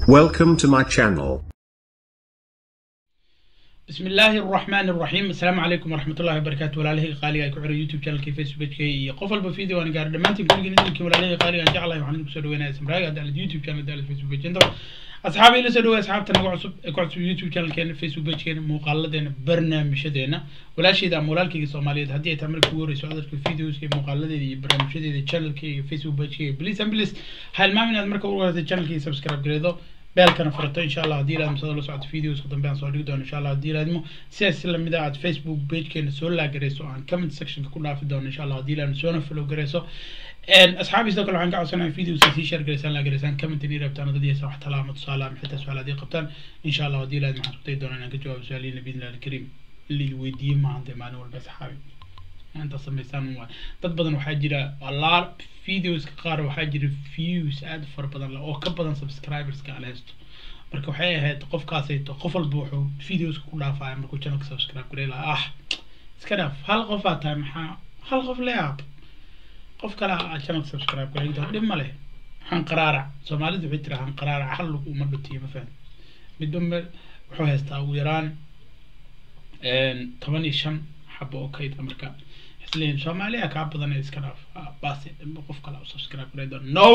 Welcome to my channel. بسم الله الرحمن الرحيم السلام عليكم ورحمة الله وبركاته ولاله قالي أكو عرى يوتيوب channel كي فيسبوك كي قفل بفيديو أنا قاعد دمانتي كل جنين كي ولاله قالي أنا جعله وحنا نكسر وين اسم راجع على اليوتيوب channel على الفيسبوك كي أصحابي اللي سدوا أصحاب تنا قعصب قعصب يوتيوب channel كي فيسبوك كي مقالدين برنامج دينا ولا شيء ده مولال كي سومالية هدي تعمل كوري سؤال في فيديوز كي مقالدين برنامج دي channel كي فيسبوك كي بليز أم بليز هاي المهم إن مركب ورا channel كي سبسكرايب كريدو beelkana furato insha allah haddii ilaad masada la socota videoska dambe aan soo dhigi doono insha allah haddii ilaadmo sidaas lamid ah aad facebook pagekeena soo laagareyso aan comment sectionka ku dhaafi doono insha allah haddii ilaad soona follow gareyso asxaabi sidoo kale waxaan ka codsanaya videoska sii share gareysaan laagareysaan comment inii rabtaan dad yeesa wax talaama tusaale ama xitaa su-aal haddii qabtaan insha allah haddii ilaad maxaan isku dayi doonaa inaan ka jawaabo su-aalihiina biidnillahi alkariim li weydiiyey maahan dee maalin walba asxaabi inta samaysaan waa dad badan waxaa jira allaar videoska qaar waxaa jira views aad u fara badan oo ka badan subscriberska aan haysto marka waxay ahayd qofkaasayto qof walba wuxuu videoska ku dhaafaya markuu channelka subscribe garay lahaa ah iska dhaaf hal qof aa tahay maxaa hal qof le aab qof kale aa channelka subscribe garay doon dhib ma leh hanqaraarac soomaalidu waxay tiraa hanqaraarac hal lagu uma dhutiyo ma fahan midba wuxuu haystaa ugu yaraan toban iyo shan xabo oo kayd marka isleeyihin soomaaliya kaa badan iska dhaaf baase qof kale u subscribe garay doon no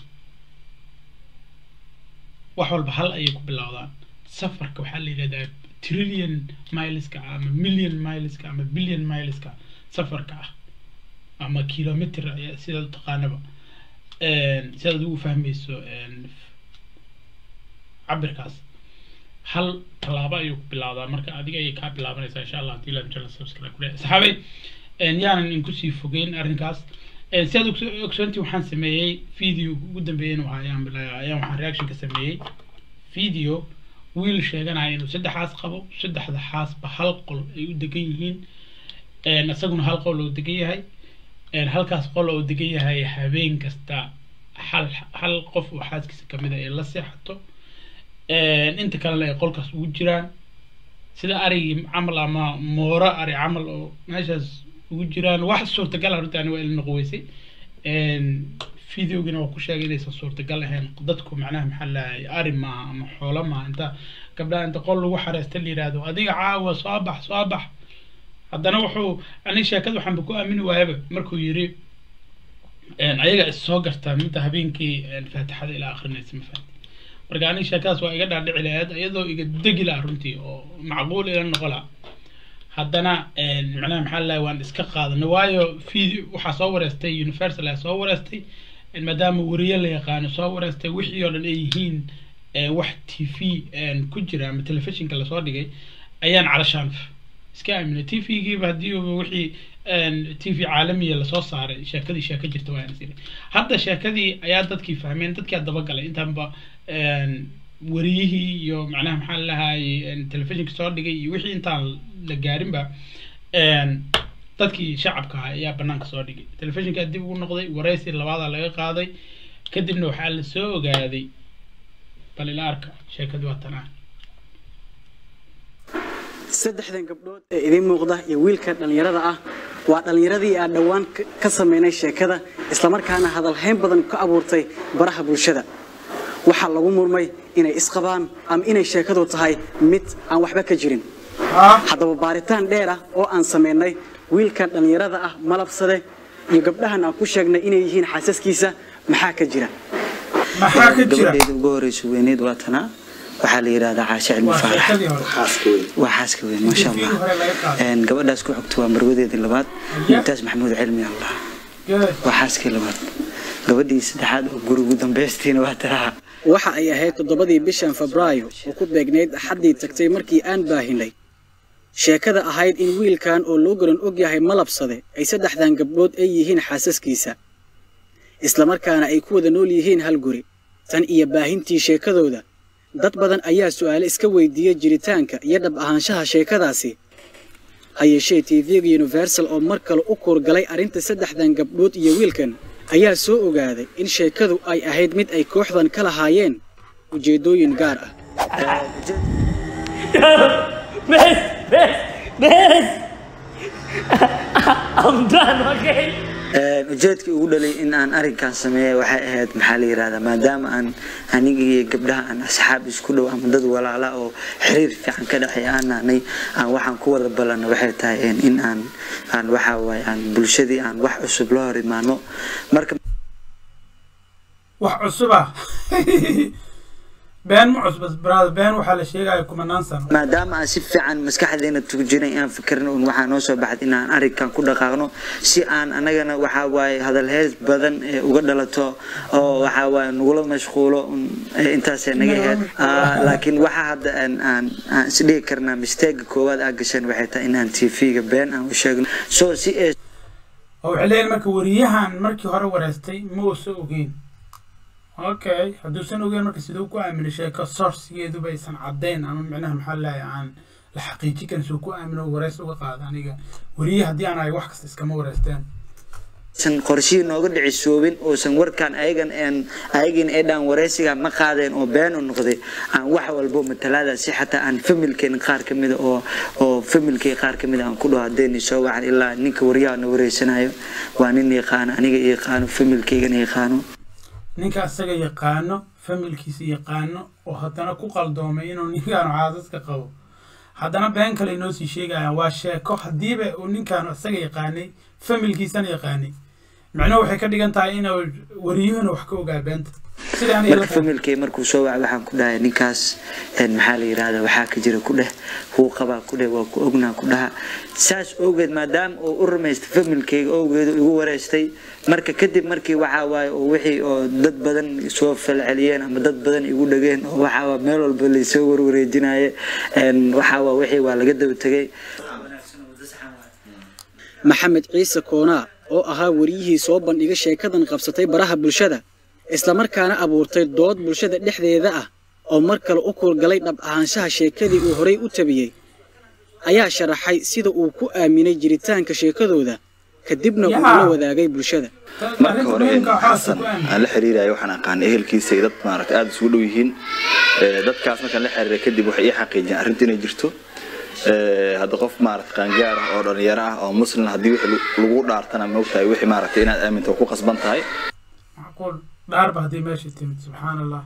wax walba hal ayay ku bilowdaan safarka waxaa la yidhahdaa trillion mileska ama million mileska ama billion mileska safarka ah ama kilometer sidaad u taqaanaba sidaad ugu fahmayso cabirkaas hal tallaabo ayuu ku bilowdaa marka adiga ayay kaa bilaabanaysaa insha allah hadii la channel subscribe kule saxaabay yaanan inkusii fogeyn arrinkaas si aad ogsoontii waxaan sameeyey video ugu dambeeyeyna waxa ayaan bilaa ayaan waxaan reaction ka sameeyey video wiil sheeganaya inuu saddexaas qabo saddexda xaasba hal qol ay u degan yihiin isaguna hal qol oo degan yahay halkaas qol oo degan yahay habeen kasta hal hal qof oo xaaskiisa kamid a ay la seexato inta kalena ay qolkaas ugu jiraan sida arigii camal ama mooro ari camal oo meeshaas ugu jiraan wax suurtagal ah runtii ani waa ila noqoweysay videogina waa ku sheegay inaysan suurtagal ahayn dadku macnaha maxaa lahay ari maaha ama xoolo maaha inta gabdhaha inta qol lagu xareesta la yidhaahdo adiga caawa soo bax soo bax haddana wuxuu ani sheekada waxaanba ku aamini waayaba markuu yiri ayaga is soo gartaa midda habeenkii faatixada ilaa akrinaysa ma fahamti marka ani sheekadaas waa iga dhaadhici lahayd iyadoo iga degi laha runtii oo macquul ila noqo laha haddana macnaha maxaa lahay waan iska qaadanay waayo video waxaa soo wareystay universal ayaa soo wareystay maadaama wariye la yaqaano soo wareystay wixii oo dhan ay yihiin wax t v ku jira ama telefishinka lasoo dhigay ayaan calashaan iska aaminay t v-giiba haddii wixii t v caalamiya lasoo saaray sheekadii sheeko jirta waa isiri hadda sheekadii ayaa dadkii fahmeen dadkii dabagalay intaanba wariyihii iyo macnaha maxaa lahay telefishinka soo dhigay iyo wixii intaan la gaarinba dadkii shacabka ah ayaa banaanka soo dhigay telefishinkaa dib ugu noqday waraysi labaada laga qaaday kadibna waxaa la soo ogaaday bal ila arka sheekadii waa tan ah saddexdan gabdhood ee idiin muuqda iyo wiilka dhallinyarada ah waa dhallinyaradii aan dhowaan ka samaynay sheekada islamarkaana hadalhayn badan ka abuurtay baraha bulshada waxaa lagu murmay inay isqabaan ama inay sheekadu tahay mid aan waxba ka jirin haddaba baaritaan dheer ah oo aan samaynay wiilkan dhallinyarada ah malabsade iyo gabdhahan aan ku sheegnay inay yihiin xaasaskiisa maxaa ka jira gabadheeda ugu horeysa weyneed waa tanaa waxaa la yidhahdaa caashe cilmi faarax waa xaaska weyn maasha allah gabadhaas ku xogta waa marwadeedii labaad mumtaas maxamuud cilmi allah waa xaaskii labaad gabadhii saddexaad oo guri ugu dambeystiina waa taraha waxa ay ahayd toddobadii bishan febraayo oo ku beegnayd axaddii tagtay markii aan baahinay sheekada ahayd in wiilkan oo loo garan og yahay malabsade ay saddexdan gabdhood ay yihiin xaasaskiisa islamarkaana ay ku wada nool yihiin hal guri tan iyo baahintii sheekadooda dad badan ayaa su'aale iska weydiiyey jiritaanka iyo dhab ahaanshaha sheekadaasi ha yeeshee tv-ga universal oo mar kale u kuurgalay arrinta saddexdan gabdhood iyo wiilkan ayaa soo ogaaday in sheekadu ay ahayd mid ay kooxdan ka lahaayeen ujeeddooyin gaar ah Best, best, best. I'm done, okay? ujeedkii ugu dhalay in aan arrinkan sameeya waxay ahayd maxaa la yirahdaa maadaama aan aniga iyo gabdhaha aan asxaab isku dhow ama dad walaala oo xiriir fiican ka dhexay aan nahnay aan waxaan ku wada ballanno waxay tahay in aan aan waxa waaye aan bulshadii aan wax cusub la hor imaano marka wax cusuba been ma cusbas brother been waxaa la sheegaya kumanaan sano maadaama aan si fiican maskaxdeena tuujinay aan fikirno un waxaa noo soo baxday inaan arrinkan ku dhaqaaqno si aan anagana waxaa waaye hadal hees badan ee uga dhalato oo waxaa waaye nagula mashquulo intaasay naga ahayd laakiin waxaa hadda aan aan aan isdhigi karnaa misteega koowaad aa gasheen waxay tahay in aan tv-ga been aan u sheegno so si ee oo waxay leeyihin marka wariyahan markii hore wareystay ma uusa ogeyn okay hadduusan ogeyn marka siduu ku aaminay sheeko sourcegeeduba aysan caddayn ama micnaha maxaa leeyahay aan la xaqiijin karin suu ku aamino wareys uga qaada aniga wariye haddii aan ahay wax kasta iskama wareysteen san qorshihii nooga dhicisoobin oosan warkaan ayagan een ayagin ee dhaan wareysiga ma qaadeen oo been u noqday aan wax walbo matalaada si xataa aan familkeen qaar ka mida oo oo familkay qaar ka mida aan ku dhaho haddayni soo wacan ilaa ninka waryaha na wareysanayo waa nin yaqaano aniga yaqaano familkaygana yaqaano ninka isaga yaqaano familkiisa yaqaano oo haddana ku qaldoomay inuu ninkaanu caadaska qabo haddana been kale inoo sii sheegayaan waa sheeko haddiiba uu ninkaanu isaga yaqaanay familkiisana yaqaanay micnuhu waxay ka dhigan tahay inuu wariyuhuna wax ka ogaa beenta sida aniga marka familkay markuu soo wacay waxaan ku dhahay ninkaas maxaa la yirahdaa waxaa ka jira ku dheh wuu qabaa ku dheh waa ku ognaa ku dhaha saas awgeed maadaama uu u rumaystay familkayga awgeedu igu wareystay marka kadib markii waxaa waaye oo wixii oo dad badan soo falceliyeen ama dad badan igu dhageen oo waxaa waa meel walba laysoo warwareejinaye waxaa waa wixii waa laga daba tegay maxamed ciise koonaa oo ahaa wariyihii soo bandhiga sheekadan qabsatay baraha bulshada islamarkaana abuurtay dood bulshada dhexdeeda ah oo mar kale u kuurgalay dhab ahaanshaha sheekadii uu horay u tabiyey ayaa sharaxay sida uu ku aaminay jiritaanka sheekadooda kadibna uu la wadaagay bulshada marka hore xasan aan la xiriirayo waxaan aqaanay ehelkiisa iyo dad maaragtay aada isugu dhow yihiin dadkaas markaan la xiriiray kadib waxay ii xaqiijiyeen arrinta inay jirto hadda qof maaragtay qaangaar ah oo dhalinyaro ah oo muslim haddii wixii lagu dhaartana maogtahay wixii maaragtay inaad aaminto ku qasban tahay macquul dhaarba haddii meesha timid subxaan allah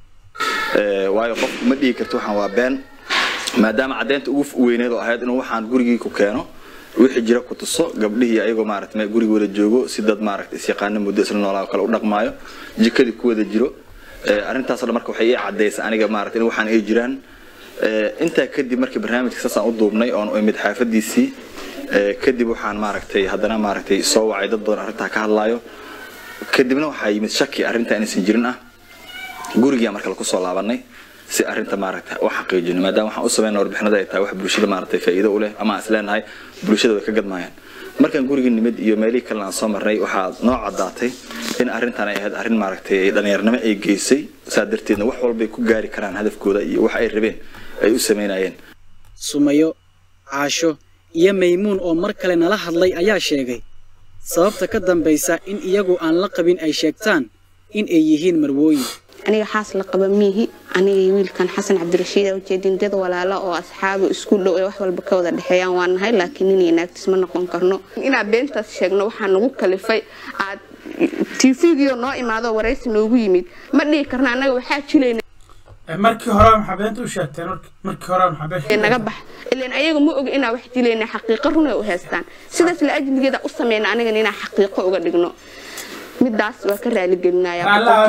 waayo qof ma dhihi karto waxaan waa been maadaama caddeynta ugu weyneed oo ahayd inuu waxaan gurigii ku keeno wixii jira ku tuso gabdhihii ayagoo maaragtay guriga wada joogo si dad maaragtay isyaqaano muddo isla noolaa kale u dhaqmaayo jikadii ku wada jiro arrintaasoo dhan marka waxay ii caddaysay aniga maaragtay in waxaan ay jiraan intaa kadib markii barnaamijka saasaan u duubnay oon imid xaafadiisii kadib waxaan maaragtay haddana maaragtay soo wacay dad badan arrintaa ka hadlaayo kadibna waxaa yimid shaki arrintaa inaysan jirin ah gurigaa marka laku soo laabanay si arrinta maaragtay u xaqiijino maadaama waxaan u sameynaa warbixinada ay tahay wax bulshada maaragtay faa'iido u leh ama aan isleenahay bulshada way ka gadmaayaan markaan gurigii nimid iyo meelihii kalena aan soo marnay waxaa noo caddaatay in arrintan ay ahayd arrin maaragtay dhallinyarnimo ay geysay saa darteedna wax walbay ku gaari karaan hadafkooda iyo wax ay rabeen ay u sameynayeen sumayo caasho iyo maymuun oo mar kale nala hadlay ayaa sheegay sababta ka dambaysa in iyagu aan la qabin ay sheegtaan in ay yihiin marwooyin aniga xaas la qaba miihi aniga wiilkan xasan cabdirashiid ujeedin dad walaala oo asxaabo isku dhow ee wax walba ka wada dhexeeyaan waa nahay laakiin nin iyo naagtiis ma noqon karno inaan beentaas sheegno waxaa nagu kalifay aad tvgiyo noo imaado waraysi noogu yimid ma dhihi karno annaga waxaa jilayna markii hore maxaa beenta u sheegteen markii hore maxaa been naga bax ilaan ayaga ma oga inaan wax dilayna xaqiiqo runay u haystaan sidaas la ajligeeda u sameyna anigan inaan xaqiiqo uga dhigno midaas waa ka raaligelinaya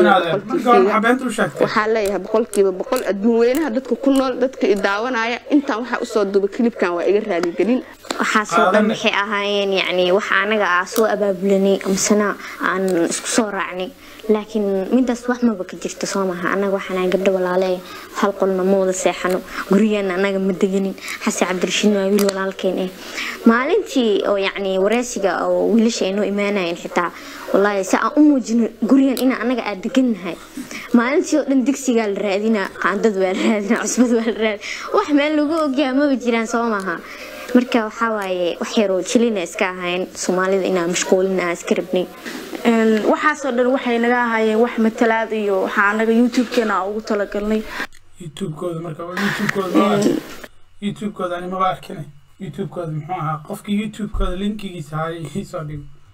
waxaa leeyahay boqolkiiba boqol adduun weynaha dadka ku nool dadka i daawanaya intaan waxaa usoo duba kilibkan waa iga raaligelin waxaasoo dhan waxay ahaayeen yacni waxa anaga ah soo abaabulanay amasena aan isku soo raacnay laakiin midaas wax maba ka jirto soo maha anaga waxaan gabdho walaale hal qolna ma wada seexano gurigeena anaga ma deganin xase cabdirashiid waa wiil walaalkeen eh maalintii oo yacni wareysiga oo wiilasha ay noo imaanayeen xitaa wallaahi si aan u muujino gurigan ina anaga aad degannahay maalintii oo dhan digsigaa la raadinaa qaandad waa la raadinaa cusbad waa la raadina wax meel lagu ogyaha maba jiraan soo maha marka waxaa waaye wax yaroo jilina iska ahayn soomaalida inaa mashquulina aan iska rabnay waxaasoo dhan waxay naga ahaayeen wax matalaad iyo waxaa anaga youtube-keena ugu talagalnay youtube-kooda marka youtube-kooda youtube-kooda ani maba arkine youtube-kooda muxuu ahaa qofkii youtube-kooda linkigiisa hay isoo dhigo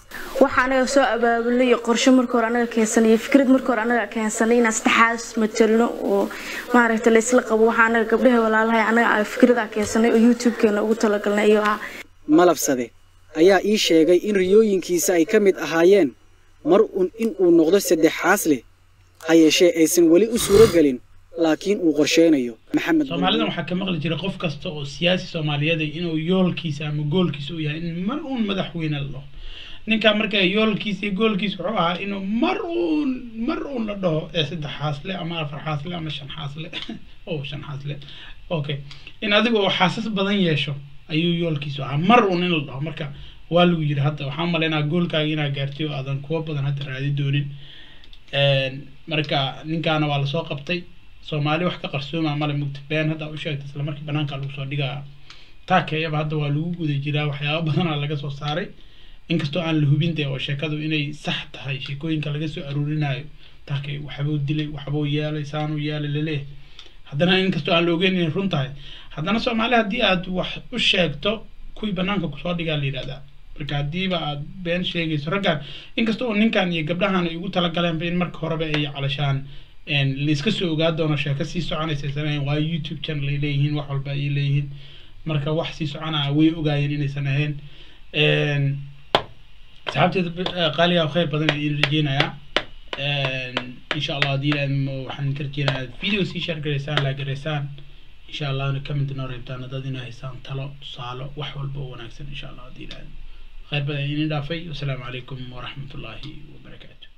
waxa anaga soo abaabulay iyo qorshe marka hore anaga keensanay iyo fikrad marka hore anaga keensanay inaan saddexaas matalno oo maaragta la isla qabo waxa anaga gabdhaha walaalahay anaga aan fikrada keensanay oo youtube-keena ugu talagalnay iyo ah malabsade ayaa ii sheegay in riyooyinkiisa ay ka mid ahaayeen mar un in uu noqdo saddexaas leh ha yeeshee aysan weli u suuro gelin laakiin uu qorsheynayo maxamed soomaalidan waxaa ka maqli jira qof kasta oo siyaasi soomaaliyeed ah inuu yoolkiisa ama goolkiisa u yahay in mar uun madaxweyne la dhaho ninkaa marka yoolkiisa iyo goolkiisa wuxuu ahaa inuu mar uun mar uun la dhaho ee saddex xaasle ama afar xaasle ama shan xaasle oo shan xaasle okay in adiga oo xaasas badan yeesho ayuu yoolkiisu ahaa mar uun in la dhaho marka waa lagu yiri hadda waxaan malaynaa goolkaaga inaa gaartay oo aadan kuwa badan hadda raadi doonin marka ninkaana waa lasoo qabtay soomaali wax ka qarsooma male mugta been hadda u sheegtay isla markii banaanka lagu soo dhigaa taakeeyaba hadda waa lagu guda jiraa waxyaaba badanaa laga soo saaray inkastoo aan la hubin dee oo sheekadu inay sax tahay sheekooyinka laga soo aruurinayo taakay waxbuu dilay waxbuu yeelay saanuu yeelay laleeyahay haddana inkastoo aan la ogeyn inay run tahay haddana soomaali haddii aad wax u sheegto kuwii banaanka kusoo dhigaa la yidhahdaa marka haddiiba aad been sheegayso raggan inkasta oo ninkan iyo gabdhahan ay ugu talagaleenba in marka horeba ay calashaan laiska soo ogaa doono sheeko sii soconaysa sanayn waa youtube channel ay leeyihiin wax walba ay leeyihiin marka wax sii soconaa way ogaayeen inaysan ahayn asxaabteeda qaaliga khayr badan ay rajeynayaa insha allah haddii waxaan ka rajeynayaa video sii share garaysaan laa garaysaan insha allahna comment noo reebtaan haddaad inaa haysaan talo tusaalo wax walba oo wanaagsan insha allah haddii ilaahay khayr badan idin dhaafay wasalaamu calaykum waraxmatullaahi wabarakaatu